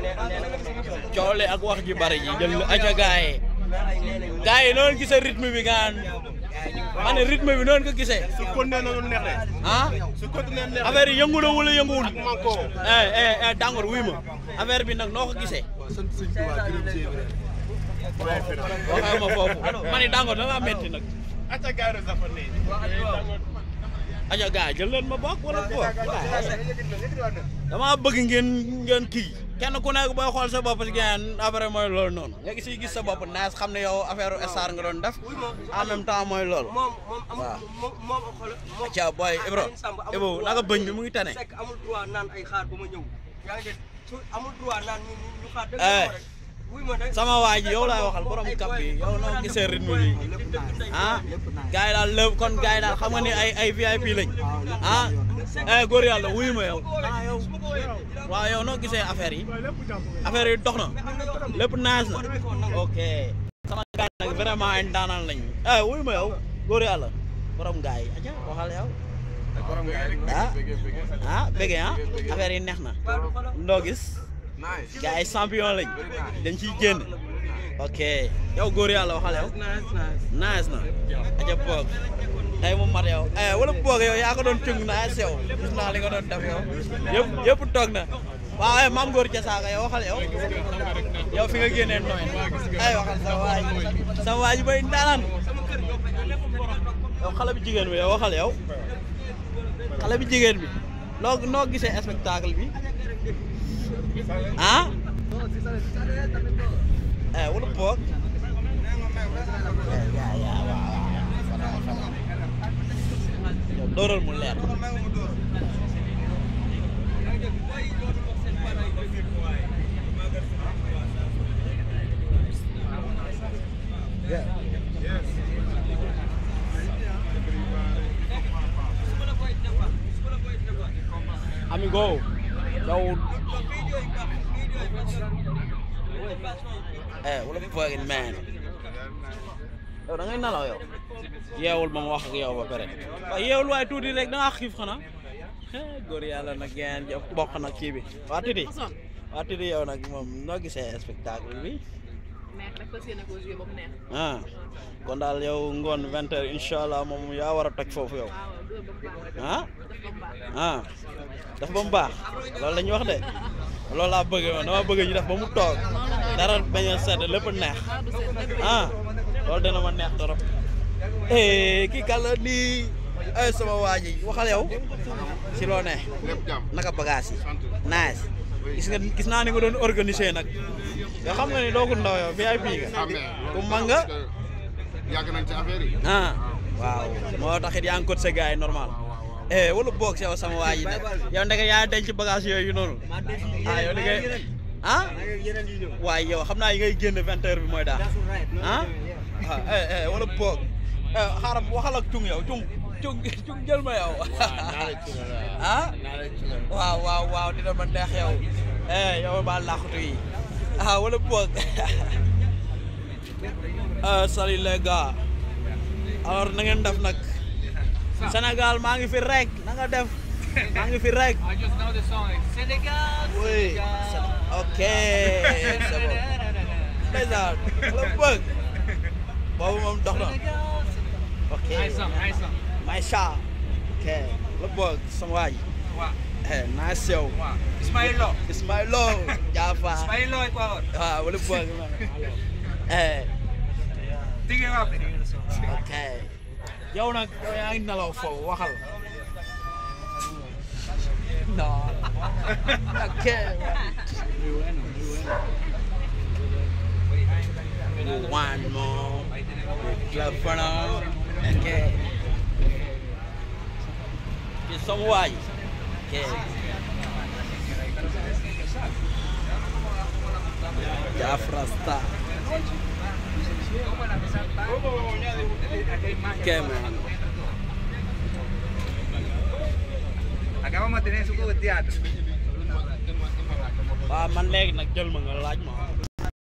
coole ak wax ji bari ji jël aca gaaye gaaye noonu gisee rythme bi gaan ma ne rythme bi noonu ko gisee su continué na lu neex de ah su continué neex affaire yi yëngu na wala yënguwul manko eh eh eh Dangote wuy ma affaire bi nag noo ko gisee sant sëñ Tuubaa gërëm ci waxee ma foofu ma ne Dangote da ngaa metti nag acca gaay rek dafa ne aja gaay jël leen ma bokk wala bokk dama bëgg ngeen ngeen kii kenn ku nekk booy xool sa bopp si ngeen après mooy loolu noonu nga gis gis sa bopp naas xam ne yow affaire star nga doon def en même temps mooy loolu moom moom amul waaw. moom moom xool moom aca booy Ibro Ibro naka bëñ bi mu ngi tane Seck amul droit naan ay xaar ba ma ñëw yaa ngi dégg su amul droit naan ñu ñu xaar dëgg Eh. rek wuy ma de sama waa ji yow laay waxal borom kap bi yow noo gisee rythme bi ah gars yi daal lépp kon gars yi daal xam nga ni ay ay VIP lañ ah eh góor yàlla wuyu ma yow ah yow waaw yow noo gisee affaire yi affaire yi dox na lépp naaj na ok sama gars yi nag vraiment ay ndaanaan lañ eh wuyu ma yow góor yàlla borom gars yi aja waxal yow ah ah bëgg ah affaire yi neex na ndoo gis gars yi champion lañ dañ ciy génn ok yow góor yàlla waxal yow nice na aja boog tey mu mat yow eh wala boog yow yaa ko doon cung na sew gis naa li nga doon def yow yëpp yëpp toog na waaw eh maam góor jasaaka yow waxal yow yow fi nga génnee nooy ay waxal sa waay sa waay ji bay ndaanaan yow xale bi jigéen bi yow waxal yow xale bi jigéen bi noo noo gisee spectacle bi ah eh wala boog yaa yaa waaw yow dóoral mu leer amigo yow eh wala fucking man yow da ngay nalaw yow yeewul ba ma wax ak yow ba pare waaye yeewul waaye tuuti rek da ngaa xiif xanaa eh góor yàlla nag ngeen jëf bokk nag kii bi waa Titi waa Titi yow nag moom noo gisee spectacle bi neex rek fas yéene ko joué ba mu neex. ah kon daal yow ngoon vingt heures incha allah moom yaa war a toj foofu yow waaw dóor ba mu baax rek. ah def ba mu baax. ah daf ba mu baax loolu la ñu wax de loolu laa bëgg man dama bëgg ñu def ba mu toog dara bañ a sedd lépp neex dara du seet lépp ah loolu dina ma neex torop eh kii kàlla nii ay sama waa ji waxal yow si loo ne lépp jàmm naka bagage yi nice gis nga gis naa ni nga doon organiser nag yoo xam nga ni doo ko ndaw yow VIP nga ku mag nga yàgg nañ ci affaire yi ah waaw moo taxit yaa ngi cote sa gars yi normal eh wala boog si yow sama waa ji nag yow ndeke yaa denc bagage yooyu noonu ah yow da ngay ah waaye yow xam naa yi ngay génn vingt heures bi mooy daal ah ah eh eh wala boog eh xaaral waxal ak cung yow cung cung cung jël ma yow ah waaw waaw waaw dina ma neex yow eh yow ba laaxatu yi ah wala boog ah salut les gars alors na ngeen def nag Sénégal maa ngi fi rek na nga def maa ngi fi rek I just know the song. Like, Senegal. oui ok c'est bon ndeysaan wala boog boobu moom dox na ok Nice song, nice song. Maïcha ok la boog sama waay Wow. eh nice yow Wow. Ismail Lo. Ismailo Jaafa Ismail Lo Ecuador. waaw wala boog eh Tigre up. ok yow nag yow yaa ngi nelaw foofu waxal non ok one more telephone ok ci sama waay ok Jafra Star ok man Acá vamos a tener su juego de teatro. waaw man léegi nag jël ma nga laaj ma